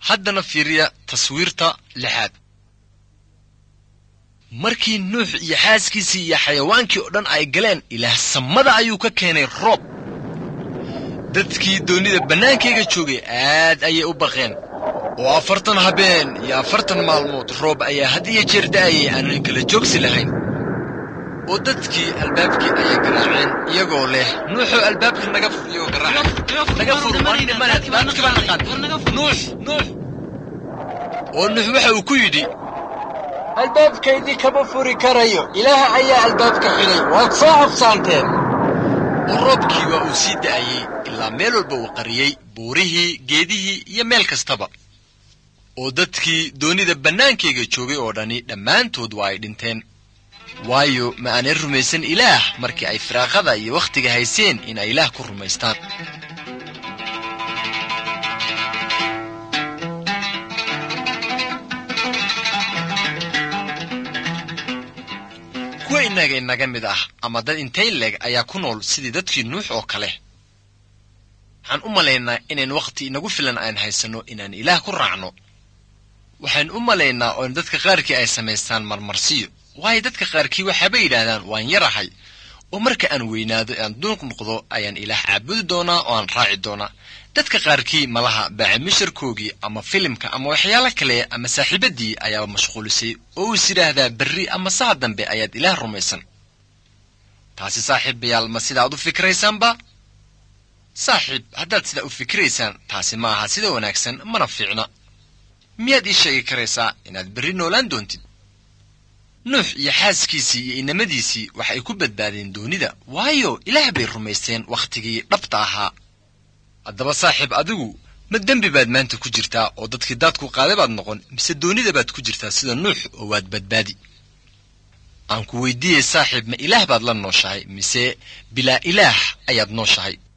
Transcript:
haddana fiiriya taswiirta lixaad markii nuux iyo xaaskiisii iyo xayawaankii oo dhan ay galeen ilaah samada ayuu ka keenay roob dadkii doonnida bannaankayga joogay aad ayay u baqeen oo afartan habeen iyo afartan maalmood roob ayaa had iyo jeer da'ayay aanan kala joogsi lahayn oo dadkii albaabkii ayay garaaceen iyagoo leh nuuxoo albaabka naga fur iyagoo garaaca naga fur waan dhimana dhibaataka baan naqaan nuux nuux oo nuux waxa uu ku yidhi albaabkaydii kama furi karayo ilaah ayaa albaabka xidhay waad soo habsaanteen oo roobkii waa uu sii da'ayey ilaa meel walba uu qariyey buurihii geedihii iyo meel kastaba oo dadkii doonnida bannaankayga joogay oo dhani dhammaantood waa ay dhinteen waayo ma aanay rumaysan ilaah markii ay firaaqada iyo wakhtiga hayseen in ay ilaah ku rumaystaan kuwa innaga inaga mid ah ama dad intay leeg ayaa ku nool sidii dadkii nuux oo kale waxaan u malaynaa inayn wakhti inagu filan aan haysanno inaan ilaah ku raacno waxaan u malaynaa oo dadka qaarkii ay samaystaan marmarsiyo waayo dadka qaarkii waxaabay yidhaahdaan waan yarahay oo marka aan weynaado aan duunq noqdo ayaan ilaah caabudi doonaa oo aan raaci doonaa dadka qaarkii malaha baacimishirkoogii ama filimka ama waxyaalo kale ama saaxiibaddii ayaaba mashquulisay oo uus yidhaahdaa berri ama saha dambe ayaad ilaah rumaysan taasi saaxiibayaal ma sidaad u fikiraysaanba saaxiib haddaad sidaa u fikiraysaan taasi ma aha sida wanaagsan mana fiicna miyaad ii sheegi karaysaa inaad berri noolaan doontid nuux iyo xaaskiisii iyo inamadiisii waxa ay ku badbaadeen doonida waayo ilaah bay rumaysteen wakhtigii dhabta ahaa haddaba saaxiib adigu ma dembi baad maanta ku jirtaa oo dadkii daadku qaaday baad noqon mise doonida baad ku jirtaa sida nuux oo waad badbaadi aan ku weydiiyey saaxiib ma ilaah baad la nooshahay mise bilaa ilaah ayaad nooshahay